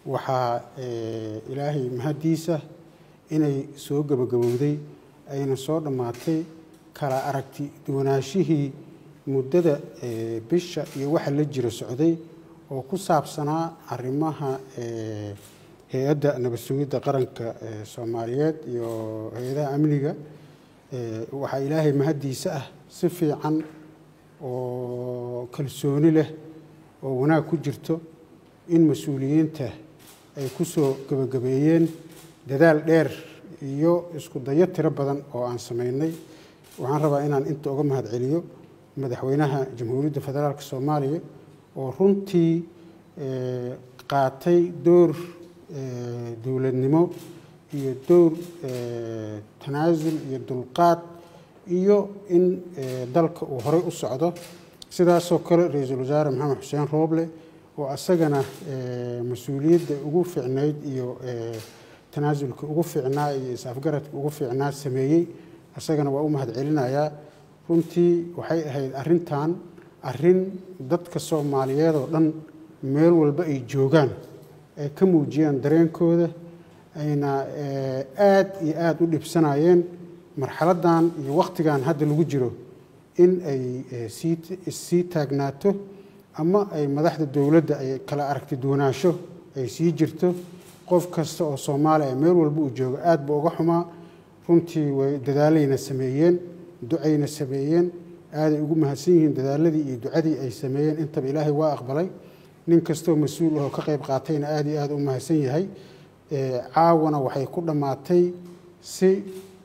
waxaa ilaahay mahaddiisa inay soo gebagabowday ayna soo dhammaatay kala aragti duwanaashihii muddada bisha iyo waxa la jira socday oo ku saabsanaa arrimaha hay-adda nabad sugidda qaranka soomaaliyeed iyo hay-adaha amniga waxaa ilaahay mahaddiisa ah si fiican oo kalsooni leh oo wanaag ku jirto in mas-uuliyiinta ay ku soo gebagabeeyeen dadaal dheer iyo isku dayo tiro badan oo aan samaynay waxaan rabaa inaan inta uga mahad celiyo madaxweynaha jamhuuriyadda federaalk soomaaliya oo runtii qaatay door dowladnimo iyo door tanaasul iyo dulqaad iyo in dalka uu horey u socdo sidaasoo kale ra-iisul wasaare maxamed xuseen rooble oo asagana mas-uuliyadda ugu fiicnayd iyo tanaasulka ugu fiicnaa iyo is-afgaradka ugu fiicnaa sameeyey asagana waa u mahad celinayaa runtii waxay ahayd arrintan arrin dadka soomaaliyeed oo dhan meel walba ay joogaan ay ka muujiyaan dareenkooda ayna aad iyo aada u dhibsanayeen marxaladdan iyo wakhtigan hadda lagu jiro in ay sii taagnaato ama ay madaxda dowladda ay kala aragti duwanaansho ay sii jirto qof kasta oo soomaaliya meel walba uu joogo aad buu uga xumaa runtii way dadaalayna sameeyeen ducayna sameeyeen aaday ugu mahadsan yihiin dadaaladii iyo ducadii ay sameeyeen intaba ilaahay waa aqbalay nin kastoo mas-uul ahoo ka qayb qaatayna aad iyo aad u mahadsan yahay caawana waxay ku dhammaatay si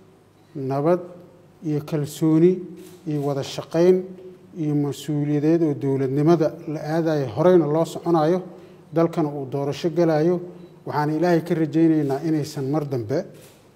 nabad iyo kalsooni iyo wada shaqayn iyo mas-uuliyadeed oo dowladnimada la aadayo horeyna loo soconayo dalkana uu doorasho galayo waxaan ilaahay ka rajaynaynaa inaysan mar dambe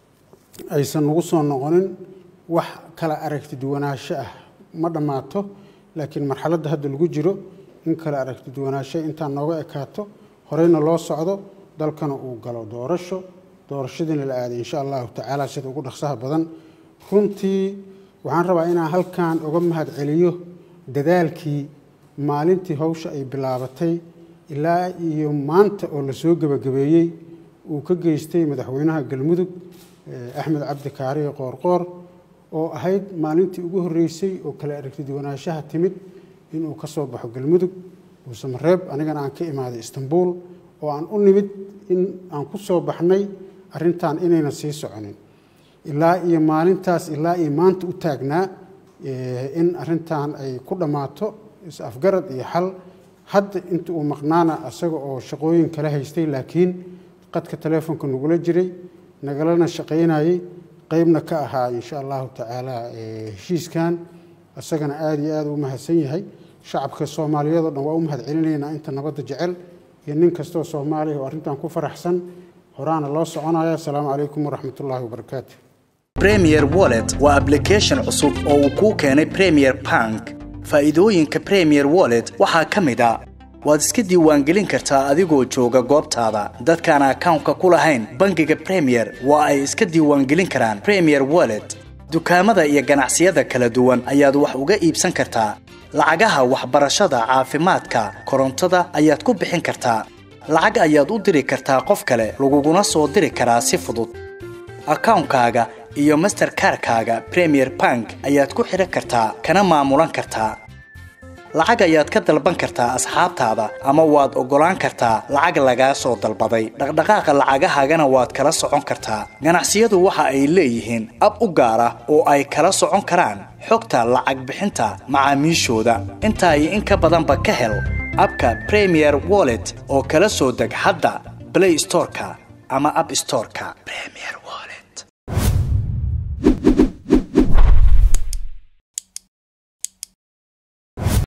aysan nagu soo noqonin wax kala aragti duwanaansho ah ma dhammaato laakiin marxaladda hadda lagu jiro in kala aragti duwanaansho intaan nooga ekaato horeyna loo socdo dalkana uu galo doorasho doorashadiina la aaday insha allahu tacaala sida ugu dhaqsaha badan runtii waxaan rabaa inaan halkan uga mahad celiyo dadaalkii maalintii hawsha ay bilaabatay ilaa iyo maanta oo lasoo gebagabeeyey uu ka geystay madaxweynaha galmudug axmed cabdi kaariye qoorqoor oo ahayd maalintii ugu horreysay oo kala aragti duwanaanshaha timid inuu ka soo baxo galmudug uusamareeb anigana aan ka imaaday istanbuul oo aan u nimid in aan ku soo baxnay arrintan inayna sii soconin ilaa iyo maalintaas ilaa iyo maanta u taagnaa in arrintan ay ku dhammaato is-afgarad iyo xal hadda inta uu maqnaana asaga oo shaqooyin kala haystay laakiin qadka taleefonka nagula jiray nagalana shaqaynayey qeybna ka ahaa insha allahu tacaala heshiiskan isagana aada iyo aada u mahadsan yahay shacabka soomaaliyeed oo dhan waa u mahad celinaynaa inta nabadda jecel iyo nin kastoo soomaaliya oo arrintan ku faraxsan horaana loo soconaya asalaamu calaykum waraxmat ullaahi wabarakaatu premier wallet waa application cusub oo uu kuu keenay premier bank faa'iidooyinka premier wallet waxaa ka mid a waad iska diiwaangelin kartaa adigoo jooga goobtaada dadkaan akawnka ku lahayn bangiga premier waa ay iska diiwaangelin karaan premier wallet dukaamada iyo ganacsiyada kala duwan ayaad wax uga iibsan kartaa lacagaha waxbarashada caafimaadka korontada ayaad ku bixin kartaa lacag ayaad u diri kartaa qof kale laguguna soo diri karaa si fudud akawnkaaga iyo masterkarkaaga premier bank ayaad ku xidhan kartaa kana maamulan kartaa lacag ayaad ka dalban kartaa asxaabtaada ama waad oggolaan kartaa lacag lagaa soo dalbaday dhaqdhaqaaqa lacagahaagana waad kala socon kartaa ganacsiyadu waxa ay leeyihiin ab u gaar ah oo ay kala socon karaan xogta lacag bixinta macaamiishooda intaa iyo in ka badanba ka hel abka premier wallet oo kala soo deg hadda blay storeka ama ab storeka